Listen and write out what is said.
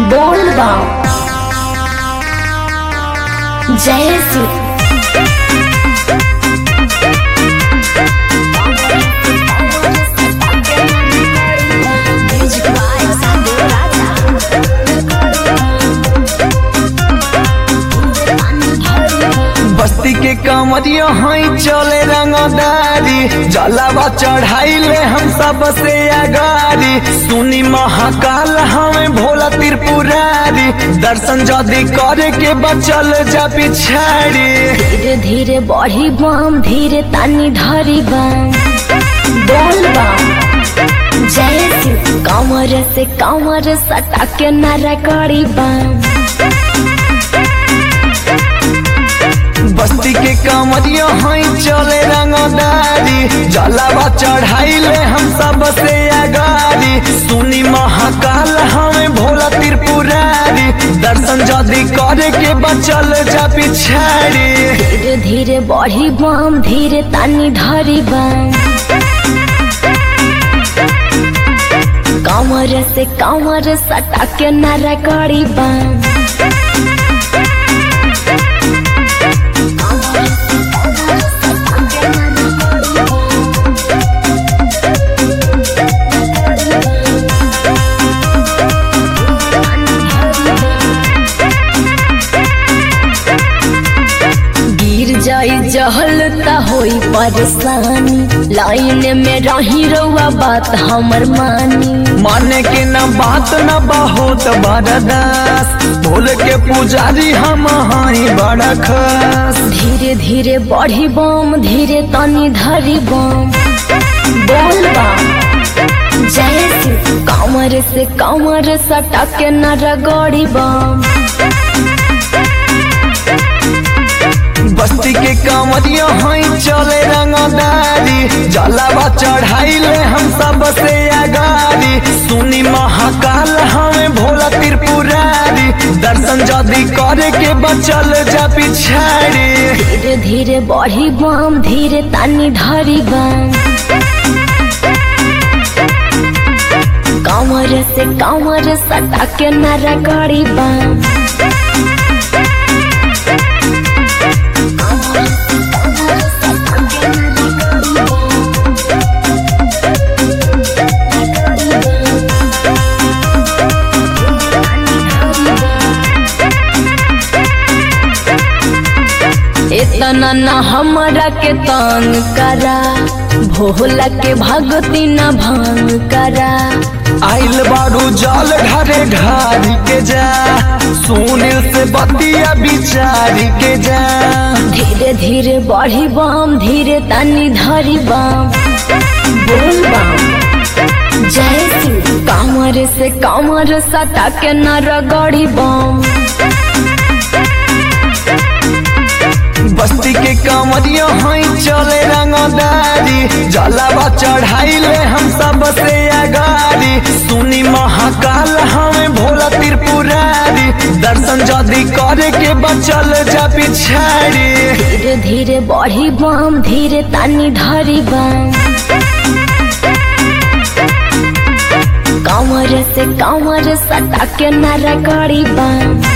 बोल बम जय श्री बस्ती के कमरिया हई चले रंगदारी जलावा चढ़ाइले हम सबसे अगारी सुनी महाकाल हमें भोला त्रिपुरारी दर्शन जदि करे के बचल जा पिछाड़ी धीरे धीरे बढ़ी बम धीरे तानी ढरी बम बोल बम जय श्री कमर से कमर सटा के नारा करी बम बस्ती के कमरिया हई चले रंगदारी जलावा चढ़ाइले हम सबसे अगारी सुनी महाकाल हमें भोला त्रिपुरारी दर्शन जदि करे के बचल जा पिछाड़ी धीरे धीरे बढ़ी बम धीरे तानी ढरी बम कमर से कमर सटा के नारा करी बम गिर जाई जहल त होई परेशानी लाइन में रही रहुआ बात हमर मानी माने के न बात न बहुत बरदास भोल के पुजारी हम हई बड़ा खास धीरे धीरे बढ़ी बम धीरे तनी धरी बम बोल बम जय श्री कमर से कमर सटा के न रगड़ी बम बस्ती के कमरिया हई चले रंगदारी जलावा चढ़ाइले हम सबसे अगारी सुनी महाकाल हमें भोला त्रिपुरारी दर्शन जदि करे के बचल जा पिछाड़ी धीरे धीरे बढ़ी बम धीरे तानी धरी बम कमर से कमर सटा के न रगड़ी बम इतना न हमरा के तंग करा भोला के भगती न भंग करा आइल बारू जल ढरे ढारी के जा सुनील से बतिया बिचारी के जा धीरे धीरे बढ़ी बम धीरे तनी धरी बम बोल बम जय श्री कमर से कमर सटा के न रगड़ी बम बस्ती के कमरिया हई चले रंगदारी जलावा चढ़ाइले हम सबसे अगारी सुनी महाकाल हमें भोला त्रिपुरारी दर्शन जदि करे के बचल जा पिछाड़ी धीरे धीरे बढ़ी बम धीरे तानी धरी बम कमर से कमर सटा के न रगड़ी बम